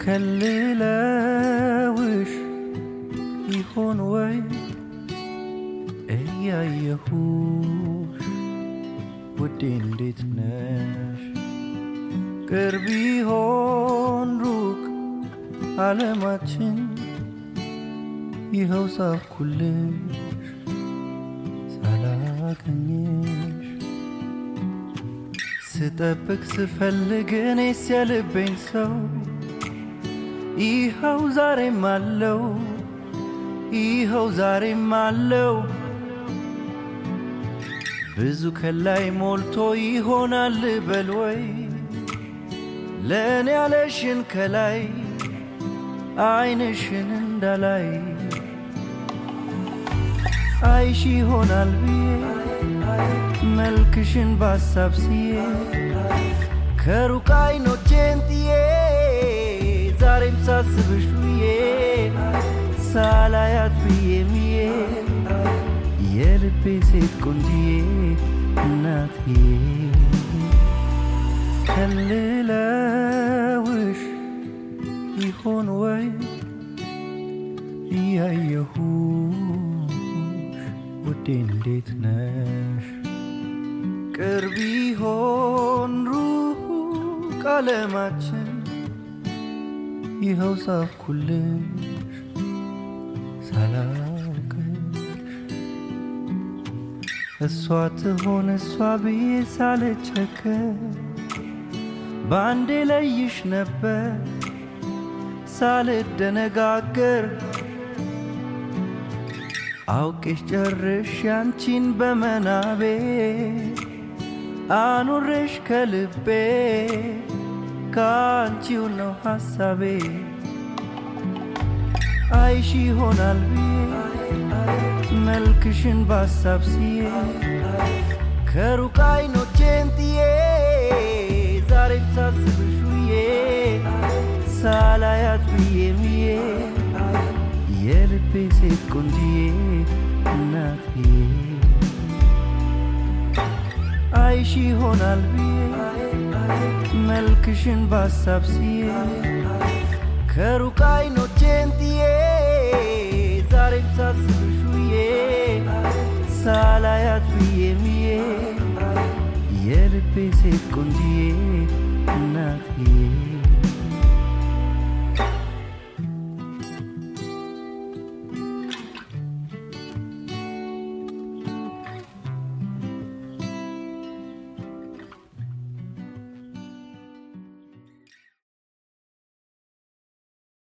ከልለውሽ ይሆን ወይ እያየሁሽ ውዴ እንዴት ነሽ? ቅርብ ይሆን ሩቅ ዓለማችን ይኸው ሳኩልሽ ሳላገኘሽ ስጠብቅ ስፈልግ እኔስ የልቤን ሰው ይኸው ዛሬም አለው ይኸው ዛሬም አለው ብዙ ከላይ ሞልቶ ይሆናል በል ወይ ለእኔ ያለሽን ከላይ አይንሽን እንዳላይ አይሽ ይሆናል ብዬ መልክሽን ባሳብ ስዬ ከሩቅ አይኖቼን ጥዬ ዛሬም ሳስብሽ ውዬ ሳላያት ብዬ ምዬ የልቤ ሴት ቆንጅዬ እናቴ ከልለውሽ ይሆን ወይ እያየሁሽ ውዴ እንዴት ነሽ? ቅርብ ይሆን ሩቅ ዓለማችን ይኸው ሳፍኩልሽ ሳላውቅሽ እሷ ትሆን እሷ ብዬ ሳልቸገር በአንዴ ለይሽ ነበር ሳልደነጋገር አውቄሽ ጨርሽ ያንቺን በመናቤ አኑሬሽ ከልቤ ከአንቺው ነው ሐሳቤ አይሽ ይሆናል ብዬ መልክሽን ባሳብ ስዬ ከሩቅ አይኖቼን ጥዬ ዛሬም ሳስብሽ ውዬ ሳላያት ብዬ ምዬ የልቤ ሴት ቆንጅዬ እናቴ አይሽ ይሆናል ብዬ መልክሽን ባሳብ ስዬ ከሩቅ አይኖቼን ጥዬ ዛሬም ሳስብሽ ውዬ ሳላያት ብዬ ምዬ የልቤ ሴት ቆንጅዬ እናቴ